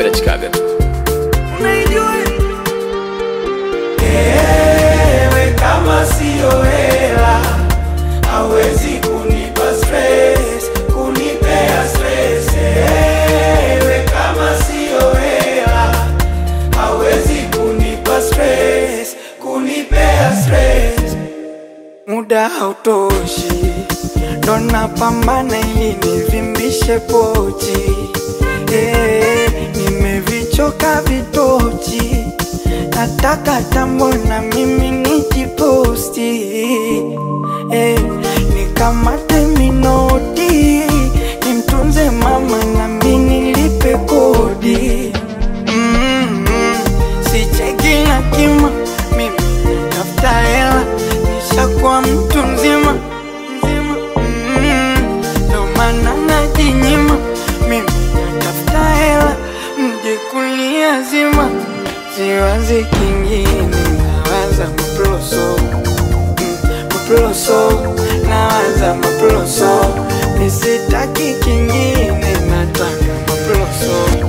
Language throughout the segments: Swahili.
mimi nachikaga tu unaijua Ewe kama siyo hela hawezi kunipa stress, kunipea stress. Ewe kama siyo hela hawezi kunipa stress, kunipea stress. Muda hautoshi, ndo napambana ili nivimbishe pochi. Eh, nimevichoka vitochi, nataka tambo na mimi nijiposti. Eh, nikamate minoti, nimtunze mama na mimi nilipe kodi. Mm, mm, sicheki na kima, mimi tafuta hela, nishakuwa mtu mzima mzima. Mm, ndo maana najinyima, mimi tafuta hela, mje kuniazima. Siwazi kingine, nawaza maploso Mm, maploso, nawaza maploso, nisitaki kingine, nataka maploso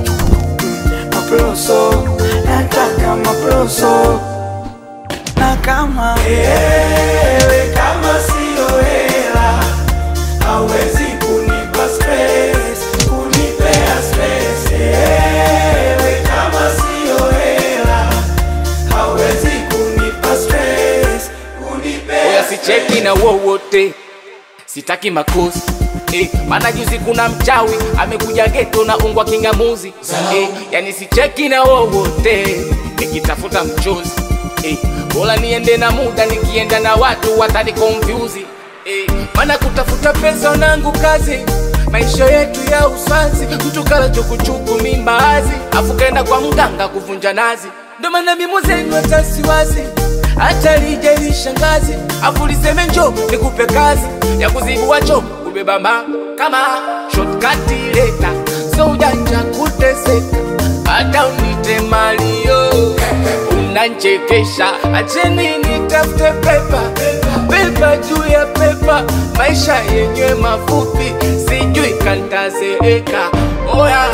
maploso, nataka maploso. Na kama ewe kama siyo hela, hawezi kunipa stress, kunipea stress. Ewe kama siyo hela, hawezi kunipa stress, kunipea oya sicheki na wowote sitaki makosi Eh, maana juzi kuna mchawi amekuja geto na ungwa kingamuzi eh, yani sicheki na wowote nikitafuta mchozi eh, bora niende na muda nikienda na watu watani confuse eh, maana kutafuta pesa nangu kazi maisha yetu ya uswazi mtu kala chukuchuku mimbazi afu kaenda kwa mganga kuvunja nazi ndo maana mimo zenu hatasiwazi hata lije lishangazi afu liseme njo nikupe kazi ya kuzibua choo kubeba ma kama shortcut leta so ujanja kuteseka hata unite malio unanchekesha acheni nitafute pepa pepa juu ya pepa maisha yenyewe mafupi sijui kantazeeka oya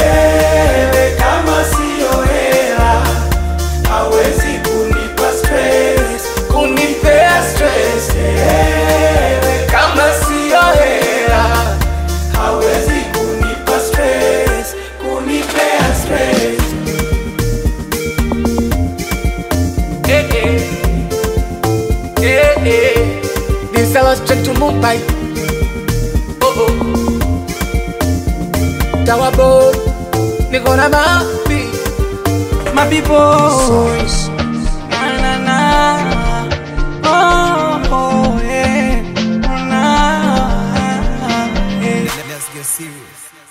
Ewe kama siyo hela, hawezi kunipa stress, kunipea stress Ewe kama siyo hela hawezi kunipa stress, kunipea stress. Eh, eh. Eh, eh. This I was straight to Mumbai. Oh, oh. Tower boy, niko na mapi. My people, na na na, oh, oh yeah, na, yeah. Let's get serious.